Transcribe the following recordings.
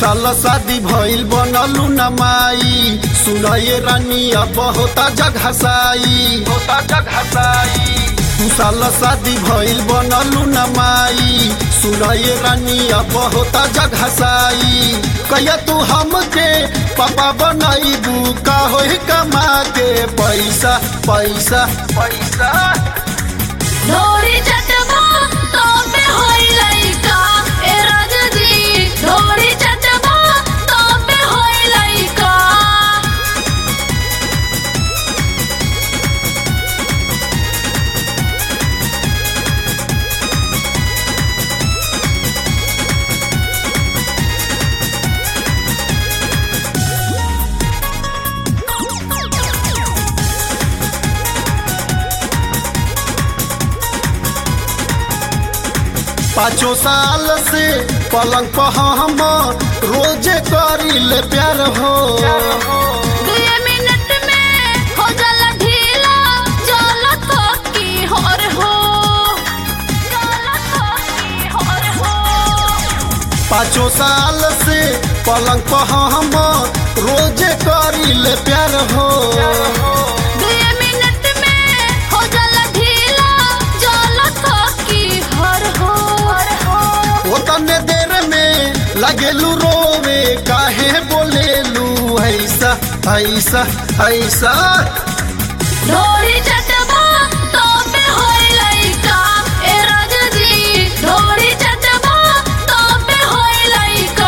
साल शादी भइल बनलू न माई सुनये रानी अब होता जगहसाई होता जगहसाई दू साल शादी भइल बनलू न माई सुनये रानी अब होता जगहसाई कहिया तू हमके पापा बनैबू का होई कमा के पैसा पैसा पैसा ढोरी चटबा तो पे होई लइका ए राजा जी ढोरी चटबा तो पे होई लइका पाँचों साल से पलंग पर हम रोजे करी ले प्यार हो दुए मिनट में हो जाला ढीला जाला थकी होर हो जाला थकी होर हो पाँचों साल से पलंग पर हम रोजे करी ले प्यार हो दुए मिनट में हो जाला ढीला जाला थकी होर हो वो तने देर में लगेलू रोवे काहे बोलेलू ऐसा ऐसा ऐसा ढोरी चटबा तो पे होई लइका ए राजा जी ढोरी चटबा तो पे होई लइका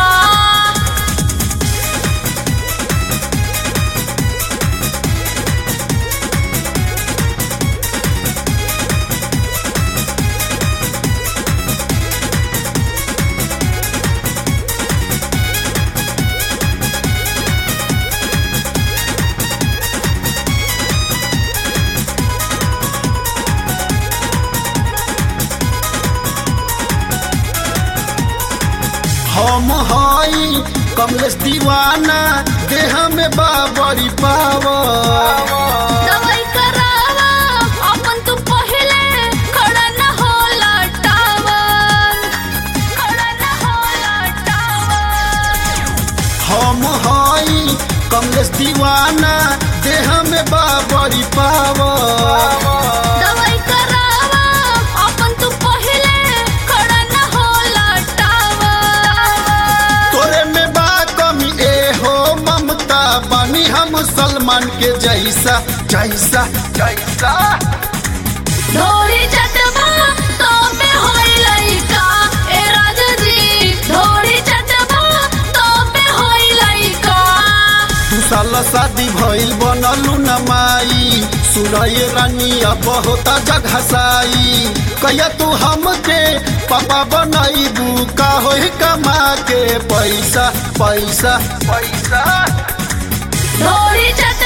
हम हई कमलेश दीवाना देह में बाबरी पावा दवाई करावा अपन तू पहिले खड़ा न होला टावर खड़ा न होला टावर हम हई कमलेश दीवाना देह में बाबरी पावा दवाई करावा अपन तू पहिले खड़ा न होला टावर तोरे में बा कमी ए हो ममता बनी हम सलमान के जैसा जैसा जैसा ढोरी चटबा तो पे होई लइका ए राजा जी ढोरी चटबा तो पे होई लइका दू साल शादी भइल बनलू न माई सुनये रानी अब होता जगहसाई कहिया तू हमके पापा बनैबू का होई कमा के पैसा पैसा पैसा ढोरी चट